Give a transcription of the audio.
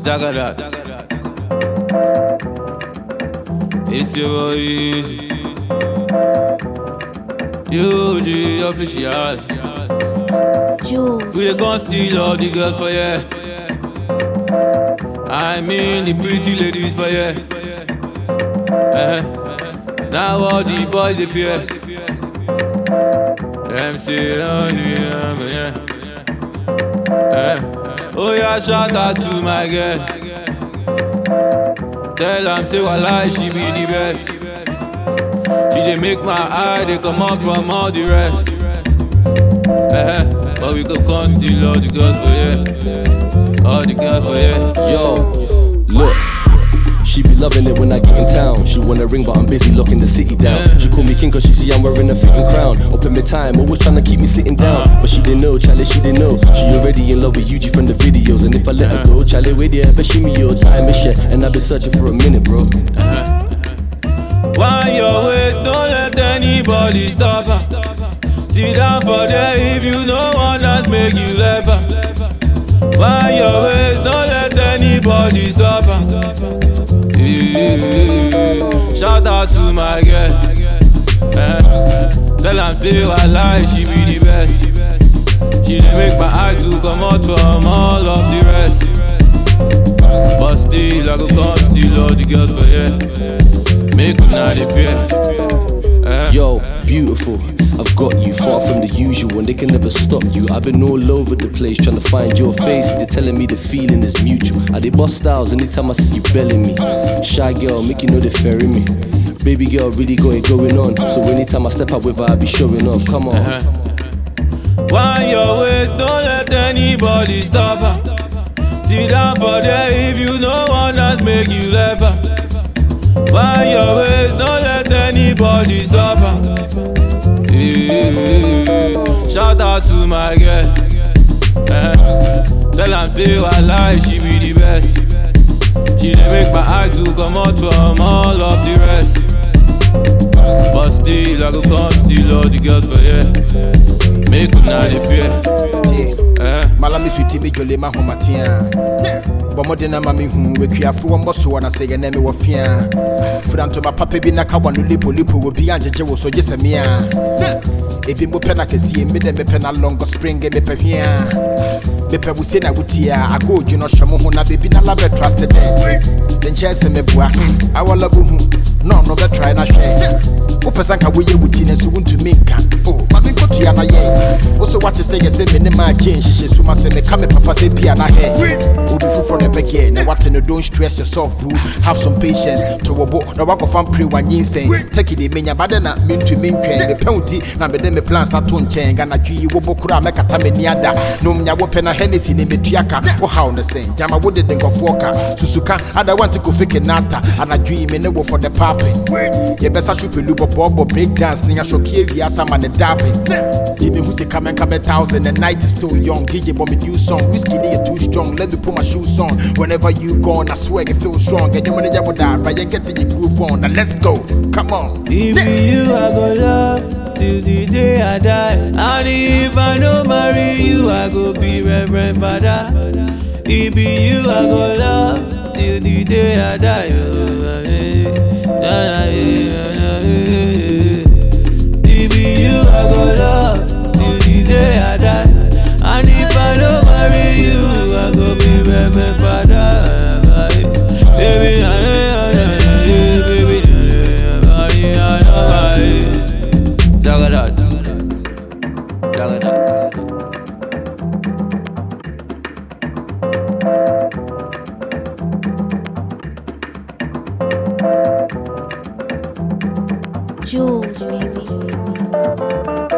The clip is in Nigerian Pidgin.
Zagadat. It's your boy Easy. UG official. Jules. We the gun steal all the girls for ya. I mean the pretty ladies for ya. Eh, Now all the boys they fear. Them say only um, yeah. Eh, Oh yeah, shout out to my girl. Tell am say walai she be the best. She dey make my eye dey comot from all the rest. Eh, But we go come steal all the girls for yeah. All the girls for yeah. Yo, look. She be loving it when I get in town. She wanna ring, but I'm busy locking the city down. She call me king cause she see I'm wearing a fitting crown. Up in my time, always trying to keep me sitting down. But she didn't know, Charlie, she didn't know. She already in love with Yuji from the videos. And if I let her go, Charlie, wait there, but she me your time is shit. And I've been searching for a minute, bro. Wind your waist, don't let anybody stop her. Sit down for there if you know one that's make you laugh her. Wind your waist, don't let anybody stop her. Yeah. Shout out to my girl. Eh. Tell am say I lie, she be the best. She dey make my eye to come out from all of the rest. But still, I go come steal all the girls for yeah. Make una dey fear. Eh. Yo, beautiful. I've got you far from the usual, and they can never stop you. I've been all over the place trying to find your face. They're telling me the feeling is mutual. I they bust styles anytime I see you belling me. Shy girl, make you know they ferrying me. Baby girl, really got it going on. So anytime I step out with her, I be showing off. Come on. Wind your waist, don't let anybody stop her. Sit down for there if you know one that's make you laugh her. Wind your waist, don't let anybody stop her. Yeah. Shout out to my girl. Eh. Tell am say I lie, she be the best. She dey make my eye to come out from all of the rest. But still, I go come steal all the girls for yeah. Make una dey fear. Eh. malame fiti me dwole ma homatea bɔ mmɔden na ma mehu wakuafo wɔ mbɔ soɔ na sɛ yɛnɛ me wɔ fia fira ntoma papa bi na ka wa no lipolipo wɔ bi angyegye wo so gye sɛ mea ebi mo pɛ na kɛsie me dɛ mepɛ na longo spring mepɛ hwea mepɛ wo se na wotie a agoodwu no hyɛ mo ho na bebi na labɛ traste dɛ de nkyɛɛ sɛ meboa awɔla bohu na ɔno bɛtrae na hwɛ wopɛ sɛ nka woyɛ wo ti no nso wontumi nka o ma menkɔtua na yɛ wo so woate sɛ yɛ sɛ me ne maa gye nhyehyɛ su ma sɛ meka me papa sɛ pia na hɛ obi foforɔ na ɛbɛgɛ na wate no don't stress yourself bro have some patience to wo bo na woakɔfa mpere wanyinsɛn taki de menya bade na mentumi ntwɛn mepɛ wo ti na mede me plans ato nkyɛn ganadwo yi wobɔ koro a mɛkata m'ani ada nom nya wopɛ na hennessy ne metua ka wohaw ne sɛn gyama wode de nkɔfoɔ ka susuka ada wante kofike nata anadwo yi me ne wo for the papping yɛbɛsa hwe pɛlu bɔbɔɔbɔ break dance ne yɛahwɔkie wiasa ma ne dapping gye me hu sika mɛnka bɛ thousand the night is still young gye bɔ me new song whiskey ne yɛ too strong let me put my shoes on whenever you gone I swear it feel strong ɛnyɛ mo ne yɛ wo da but yɛn get to your groove on now let's go come on If be you, I go love till the day I die. And if I no marry you, I go be Reverend Father. If be you, I go love till the day I die. Oh, eh, eh, eh, eh, eh. If be you, I go love till the day I die. And if I no marry you, I go be Reverend Father. Baby, I know, I know, baby, I know, I know, I know. Zagadat. Zagadat. Jules, baby.